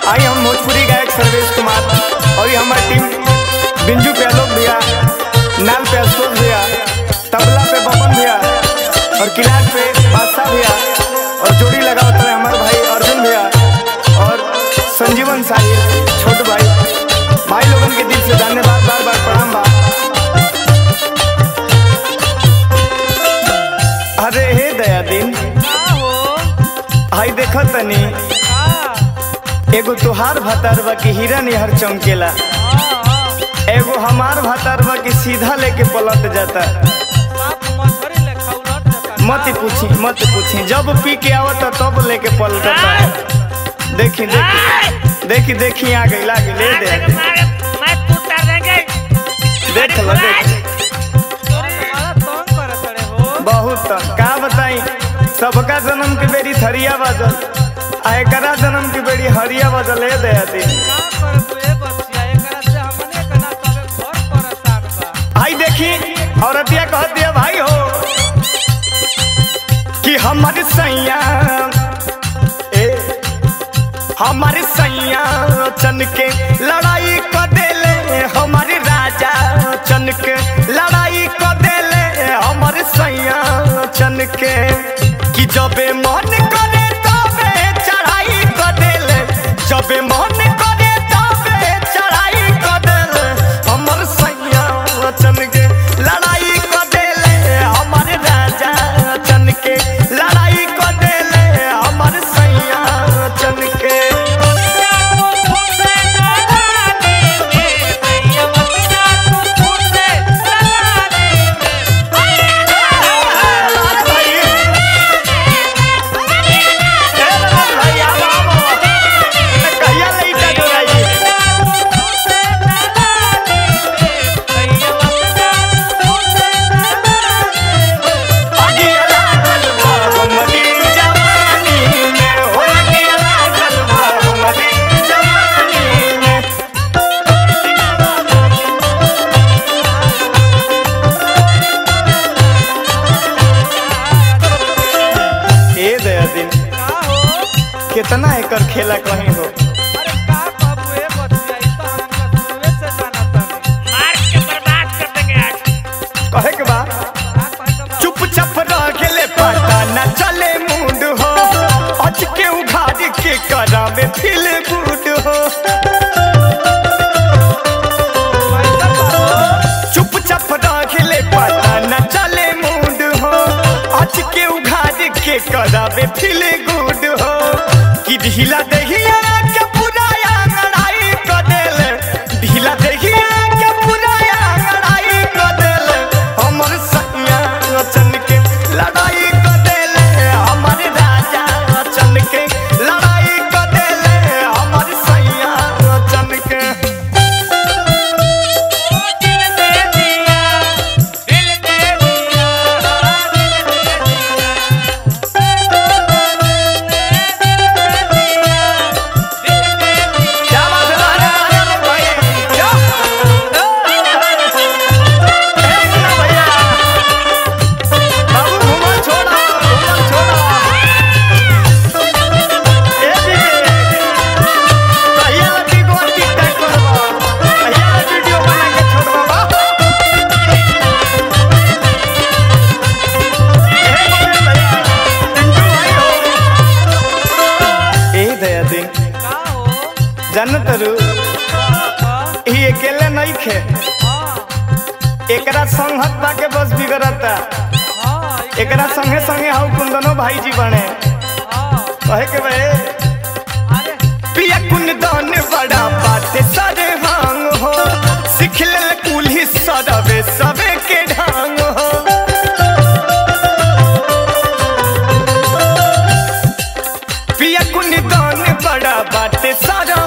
आई हम भोजपुरी गायक सर्वेश कुमार और ये हमारी टीम बिंजू पे आलोक भैया नाल पे अशोक भैया तबला पे बबन भैया और किलाट पे बादशाह भैया और जोड़ी लगा होता है हमारे भाई अर्जुन भैया और संजीवन साहिब छोट भाई भाई लोगन के दिल से धन्यवाद बार बार प्रणाम बा अरे हे दया दिन हाई देखो तनी एगो तुहार भतार बा की हीरा निहर चमकेला एगो हमार भतार बा की सीधा लेके पलट जाता मत पूछी मत पूछी जब पी के आवता तब लेके पलटता देखी देखी देखी देखी आ गई लागे ले दे देख लो देख बहुत का बताई सबका जन्म की बेरी थरिया बजल आ एकरा जन्म की बेरी हरिया बजल है दे दी आई देखी औरतिया कह दिया भाई हो कि हमारे सैया ए हमारे सैया चन के लड़ाई क देले हमारे राजा चन के लड़ाई क देले हमारे सैया चन के कि जबे मन करे तबे चढ़ाई क देले जबे मन करे तबे चढ़ाई क देले हमर सैया चन के लड़ाई क देले हमारे राजा चन के लड़ाई क देले हमर सैया चन के कहिया लइका जोड़ाई अगिला गलबा हमरी जवानी में हो अगिला गलबा हमरी जवानी में ए दया दिन कितना एकर खेला कहीं हो कहे के बा चुपचाप रह गेले पता न चले मूड हो अच के उघाड़ के करावे फील गुड हो चुपचाप रह गेले पता न चले मूड हो अच के उघाड़ के करावे फील गुड हो कि ढीला दहिया के पूरा लड़ाई कर देले ढीला दहिया के पूरा लड़ाई कर देले हमर सैया चन के लड़ाई कर देले हमर राजा चन के लड़ाई कर देले हमर सैया चन के क्या बात है अरे अरे अरे भाई क्या ए मुन्ना भैया बाबू घुमल छोड़ा घुमल छोड़ा ए दीदी कहिया लगी गो टिकटॉक करबा कहिया वीडियो बना के छोड़बा बा ए मुन्ना भैया टिंटू भाई हो ए दया दिन जानत रू ई अकेले नहीं खे एकरा संगत बा के बस बिगड़ता एकरा संगे संगे हाउ कुंदनो भाई जी बने कहे के बे पिया कुंदन बड़ा बात सरे हांग हो सिख ले कुली सदबे सबे के ढांग हो पिया कुंदन बड़ा बात सारा